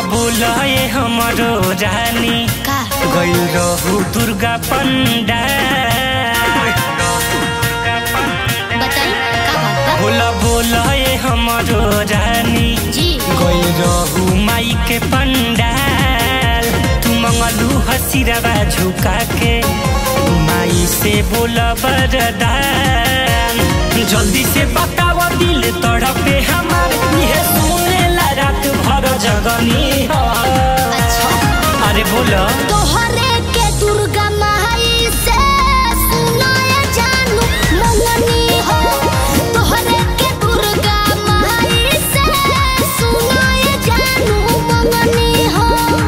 बोला ये हमारो रानी का गइल रहू दुर्गा पंडाल बताई का बात बा बोला बोला ये हमारो रानी जी गइल रहू माई के पंडाल तू मंगलू हसीरवा झुका के माई से बोला बरदान जल्दी से बताव दिल तड़पे हमार ये सुनेला रात भर जगनी हो अच्छा अरे बोला तोहरे के दुर्गा माई से सुनाए जानू मंगनी हो तोहरे के दुर्गा माई से सुनाए जानू मंगनी हो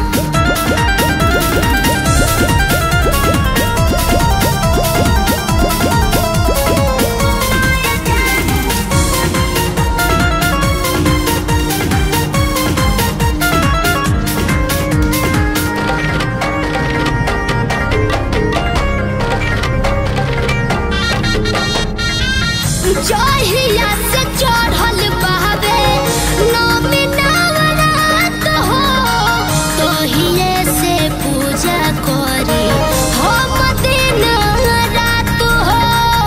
जहिया से चढ़ल बहवे नौमी नवरात हो तोहिए से पूजा करी हम दिन रात हो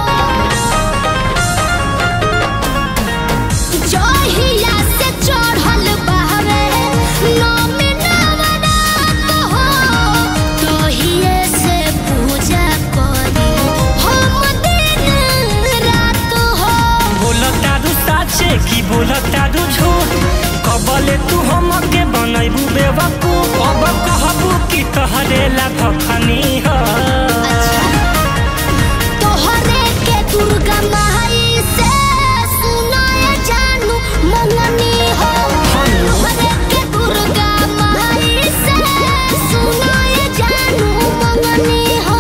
जहिया से चढ़ल बहवे नौमी नवरात हो तोहिए से पूजा करी हम दिन रात हो बोला तारू साचे की बोला तारू झूठ कबले तू हमके बनैबू बेवकू अब कहबू कि तहरे ला भखनी हो तोहरे के दुर्गा माई से सुनाए जानू मंगनी हो तोहरे के दुर्गा माई से सुनाए जानू मंगनी हो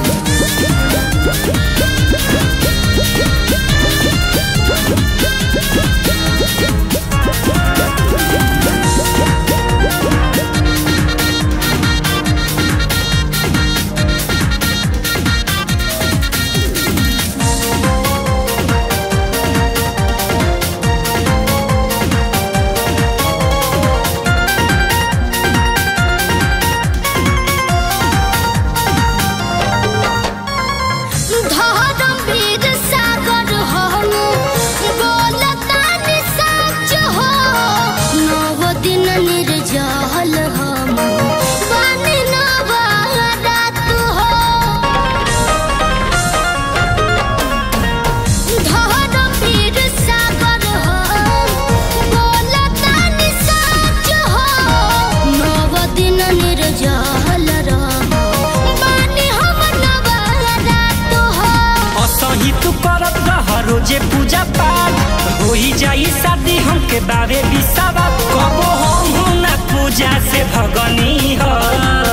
धर्मवीर सागर हम बोलतानी सच हो नव दिन निर्जल हम बानी नवरात हो धर्मवीर सागर हम बोलतानी सच हो नव दिन निर्जल रह बानी हम नवरात हो असही तू करत रह रोजे पूजा पाठ होई जाई शादी हमके बारे बिसावा कबो हम ना पूजा से भगनी हो